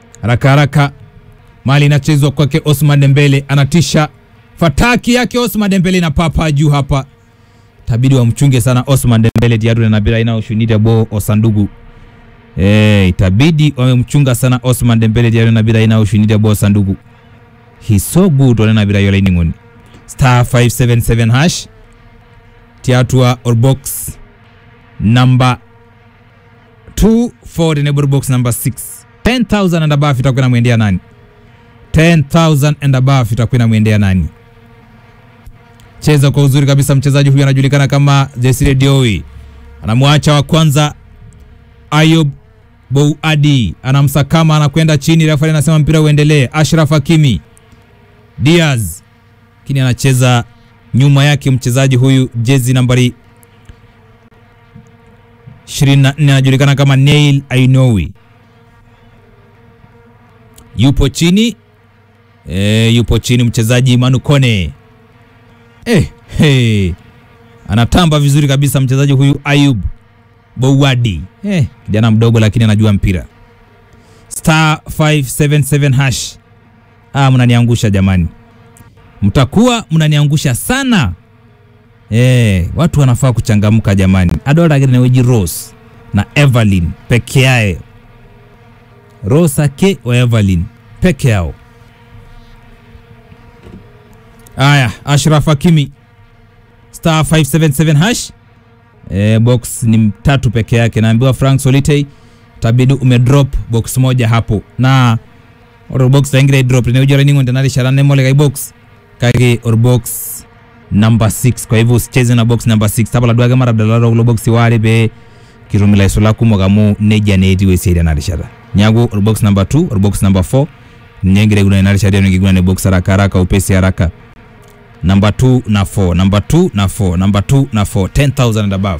haraka haraka, mali inachezwa kwake Osman Dembele, anatisha fataki yake Osman Dembele na papa juu hapa, tabidi wamchunge sana Osman Dembele diadu na bila inaoshunida bo osandugu eh, itabidi wamemchunga sana Osman Dembele diadu na bila inaoshunida bo osandugu he's so good wana bila yola iningoni star 577 hash tiatua or box number 2 for enable box number 6 10000 and above itakuwa inamwendea nani 10000 and above itakuwa inamwendea nani cheza kwa uzuri kabisa mchezaji huyu anajulikana kama Jesire Dioi anamwacha wa kwanza Ayub Bouadi anamsakama anakwenda chini refa anasema mpira uendelee Ashraf Hakimi Diaz lakini anacheza nyuma yake mchezaji huyu jezi nambari 24 anajulikana kama Neil Ainowi yupo chini e, yupo chini mchezaji Manu Kone e, hey. anatamba vizuri kabisa mchezaji huyu Ayub Bouadi e, kijana mdogo lakini anajua mpira star 577 hash ah, mnaniangusha jamani mtakuwa mnaniangusha sana eh, watu wanafaa kuchangamka jamani adoragneweji Rose na Evelyn peke yae Rose ake wa Evelyn peke yao aya Ashraf Hakimi star 577 hash eh, box ni tatu peke yake naambiwa Frank Solitei tabidi umedrop box moja hapo na or box tangire drop ne ujora ningo ndanali sharane mole kai box kage or box number 6 kwa hivyo usicheze na box number 6 tabala dwaga mara dalaro lo box wale be kirumila isola kumo gamu neja neti we seri na rishara nyago or box number 2 or box number 4 nyengire guna na rishara ni guna ne box haraka haraka upesi haraka number 2 na 4 number 2 na 4 number 2 na 4 10000 and above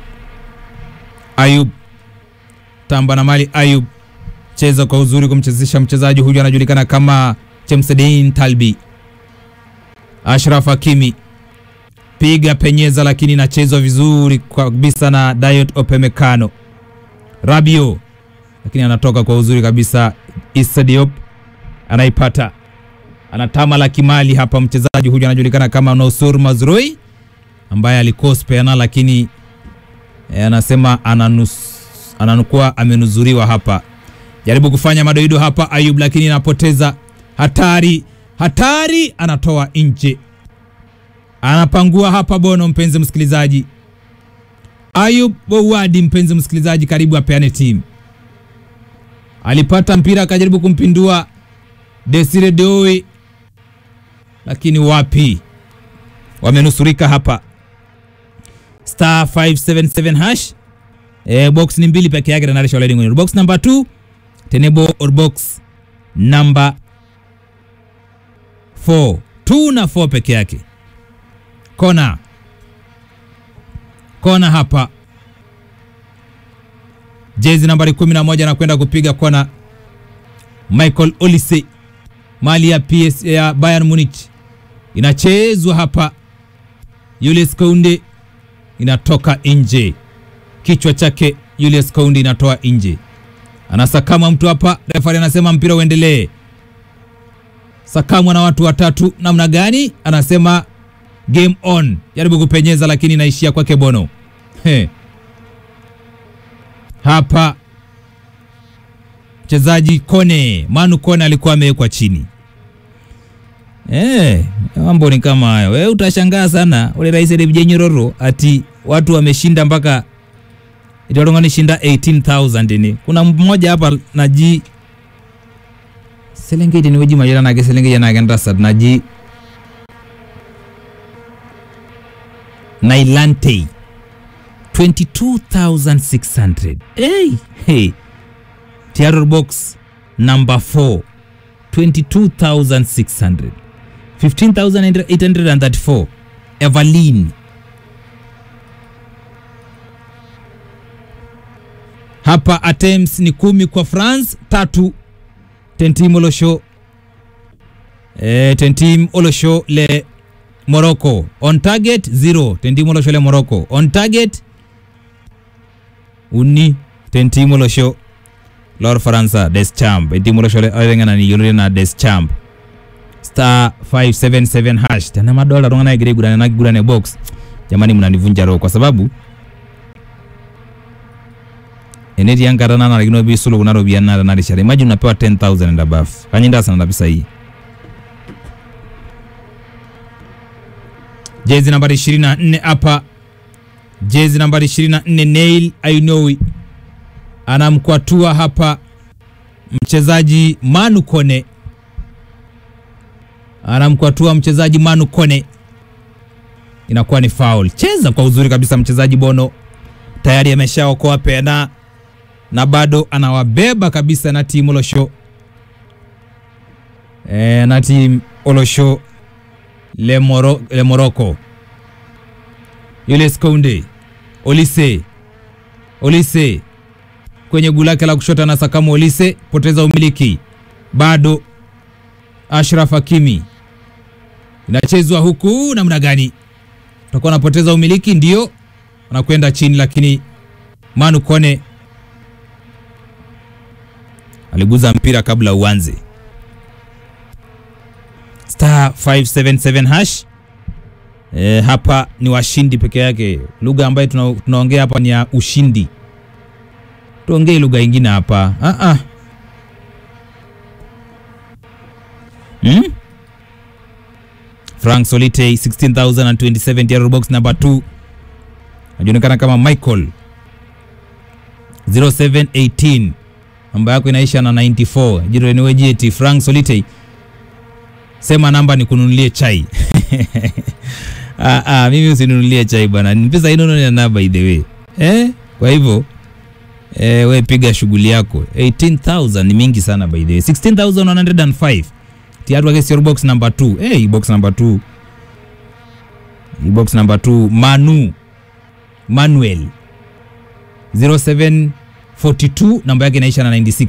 Ayub tamba na mali Ayub cheza kwa uzuri kumchezesha mchezaji huyu anajulikana kama Chemsedin Talbi. Ashraf Hakimi piga penyeza, lakini inachezwa vizuri kabisa na Dayot Opemekano. Rabio lakini anatoka kwa uzuri kabisa. Issa Diop anaipata, anatama la kimali hapa. Mchezaji huyu anajulikana kama Nosur Mazrui ambaye alikospeana, lakini eh, anasema ananus, ananukuwa amenuzuriwa hapa jaribu kufanya madoido hapa Ayub, lakini anapoteza. Hatari, hatari, anatoa nje, anapangua hapa Bono. Mpenzi msikilizaji, Ayub Bouadi, mpenzi msikilizaji, karibu apeane timu. Alipata mpira akajaribu kumpindua Desire Doi, lakini wapi, wamenusurika hapa. Star 577 hash e, box ni mbili peke yake, tanarisha already box number 2 Tenebo or box number 4 2 na 4 peke yake. Kona kona hapa, jezi nambari 11 anakwenda kupiga kona. Michael Olise, mali ya PS ya Bayern Munich, inachezwa hapa. Julius Kounde inatoka nje, kichwa chake Julius Kounde inatoa nje anasakama mtu hapa, refari anasema mpira uendelee. Sakamwa na watu watatu, namna gani? Anasema game on, jaribu kupenyeza, lakini inaishia kwake Bono. He. Hapa mchezaji Kone, Manu Kone alikuwa amewekwa chini. Eh, mambo ni kama hayo. Wewe utashangaa sana ule rais Nyororo ati watu wameshinda mpaka italongani shinda 18000 ni kuna mmoja hapa naji selengeti ni weji majira nake selengeti nake ndrasad naji nailante 22600 hey, hey. Tiaror box number 4 22600 15834 Evelyn hapa attempts ni kumi kwa France, tatu Tentim Olosho e, Tentim Olosho le Morocco on target zero Tentim Olosho le Morocco on target uni Tentim Olosho lor faransa deschamp etimu shole arengana ni yolore na deschamp star 577 hash tena madola tongana igire gurane na gurane box jamani mnanivunja roho kwa sababu eneti yankata nanarikino bisulu kuna ropiyiani naata narishata imagine unapewa 10000 and above kanyinda sana na pesa hii jezi nambari 24 hapa jezi nambari 24 Nail Ainoui anamkwatua hapa mchezaji Manu Kone, anamkwatua mchezaji Manu Kone, inakuwa ni foul. Cheza kwa uzuri kabisa mchezaji Bono, tayari ameshaokoa pena na bado anawabeba kabisa na timu Olosho e, na timu Olosho le, Moro, le Morocco Julius Kounde Olise Olise kwenye guu lake la kushoto na Sakamu Olise poteza umiliki bado. Ashraf Hakimi inachezwa huku namna gani? Utakuwa anapoteza umiliki, ndio anakwenda chini, lakini Manu Kone aliguza mpira kabla uanze. Star 577 hash E, hapa ni washindi peke yake. Lugha ambayo tuna, tunaongea hapa ni ya ushindi, tuongee lugha ingine hapa ah -ah. Hmm? Frank Solite 16027 Yellow box number 2 anajulikana kama Michael 0718 namba yako inaisha na 94 jiro ni wejeti Frank Solite sema namba ni kununulie chai Ah, ah, mimi usinunulie chai bwana, ni pesa ino na by the way eh. Kwa hivyo eh, we piga shughuli yako. 18000 ni mingi sana by the way, 16105 tiatu wake sio box number 2 eh, hey, box number 2 hii box number 2 Manu Manuel 0742 namba yake inaisha na 96.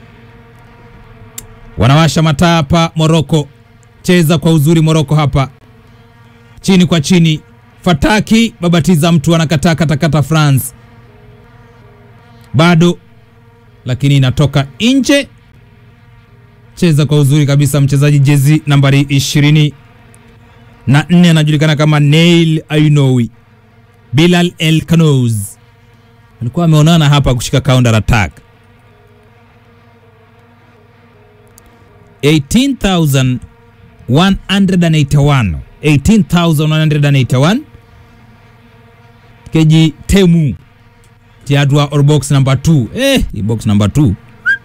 Wanawasha mataa hapa Morocco, cheza kwa uzuri Morocco hapa chini kwa chini, fataki babatiza mtu anakataa katakata France bado, lakini inatoka nje. Cheza kwa uzuri kabisa, mchezaji jezi nambari ishirini na nne anajulikana kama Nail Ainoui. Bilal El Kanouz alikuwa ameonana hapa kushika counter attack 18181 18181 keji temu tiadwa or box number 2 eh, hii box number 2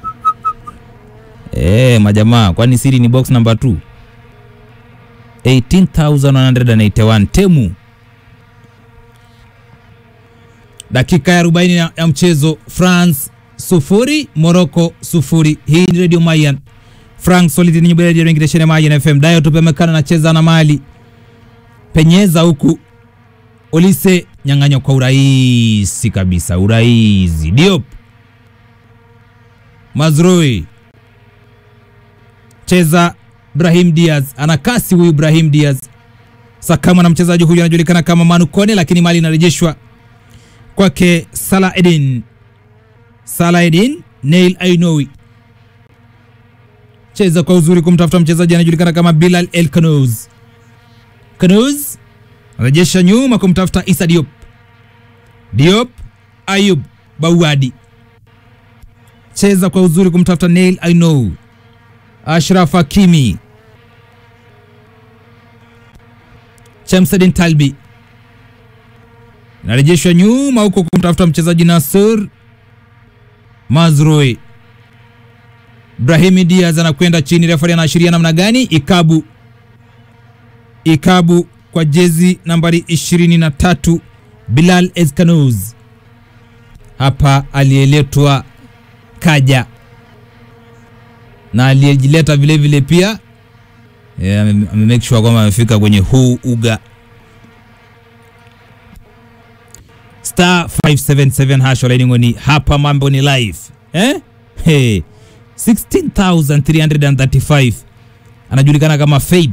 eh, majamaa kwani siri ni box number 2 18181 temu dakika ya 40 ya, ya mchezo France sufuri Morocco sufuri hii ni Radio Mayan Frank Solid ni nyubele ya ngireshene Mayan FM dayo tupemekana nacheza na mali penyeza huku Olise nyang'anywa kwa urahisi kabisa, urahisi. Diop Mazrui cheza, Brahim Diaz ana kasi huyu. Brahim Diaz sakama na mchezaji huyu anajulikana kama Manu Kone, lakini mali inarejeshwa kwake Salah Edin. Salah Edin, Nail Ainoui cheza kwa uzuri kumtafuta mchezaji anajulikana kama Bilal El Kanouz. Kanouz anarejesha nyuma kumtafuta Isa Diop. Diop Ayub Bawadi cheza kwa uzuri kumtafuta Nail Ainoui. Ashraf Hakimi, Chamsadin Talbi narejeshwa nyuma huko kumtafuta mchezaji Nasur Mazrui. Brahimi Diaz anakwenda chini, refari anaashiria namna gani? Ikabu, ikabu kwa jezi nambari 23 Bilal Ezkanouz hapa aliyeletwa kaja na aliyejileta vile vile pia yeah, ame ame make sure kwamba amefika kwenye huu uga star 577 hash olainingoni hapa mambo ni live eh? hey. 16335 anajulikana kama Faith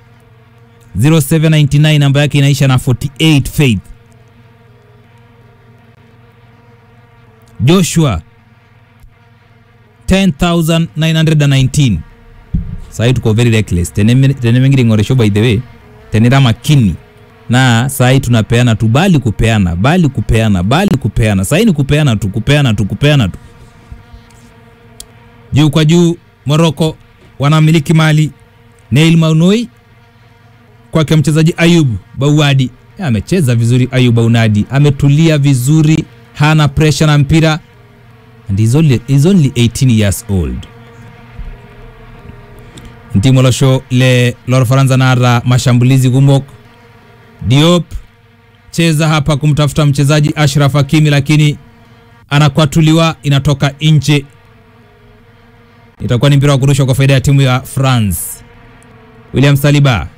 0799 namba yake inaisha na 48 Faith Joshua 10919 sahi tuko very reckless Tene- tenemengiri ng'oresho by the way tenira makini na sahi tunapeana tu bali kupeana bali kupeana bali kupeana sahi ni kupeana tu kupeana tu kupeana tu juu kwa juu moroko wanamiliki mali neil maunoi kwake mchezaji ayub bauadi amecheza vizuri ayub baunadi ametulia vizuri hana presha na mpira and he's only, he's only 18 years old ntimo losho le lor faransa nara mashambulizi kumok diop cheza hapa kumtafuta mchezaji ashraf hakimi lakini anakwatuliwa inatoka nje itakuwa ni mpira wa kurushwa kwa faida ya timu ya france william saliba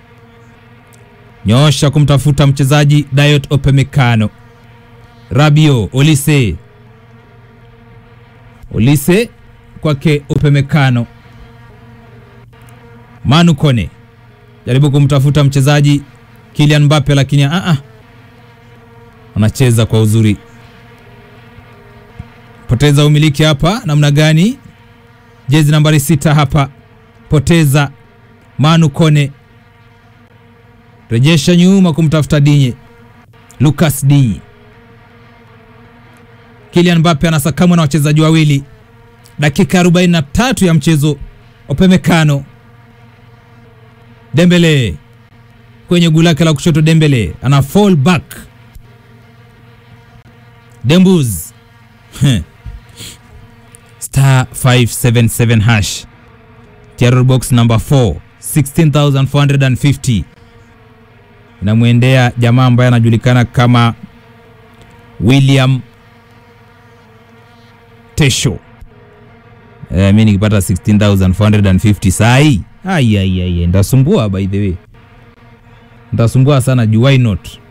nyoosha kumtafuta mchezaji Dayot Opemekano. Rabio Olise, Olise kwake Opemekano. Manu Kone jaribu kumtafuta mchezaji Kylian Mbappe, lakini a a anacheza kwa uzuri. Poteza umiliki hapa namna gani? Jezi nambari sita hapa, poteza Manu Kone rejesha nyuma kumtafuta Dinye, Lucas Dinye. Kylian Mbappe anasakamwa na wachezaji wawili, dakika 43 ya mchezo. Opemekano, Dembele kwenye guu lake la kushoto, Dembele ana fall back, Dembuz star 577 hash terror box number 4 16450 inamwendea jamaa ambaye anajulikana kama William Tesho. Eh, mi nikipata 16450 sai ai ai ai, ndasumbua by the way, ndasumbua sana juu, why not?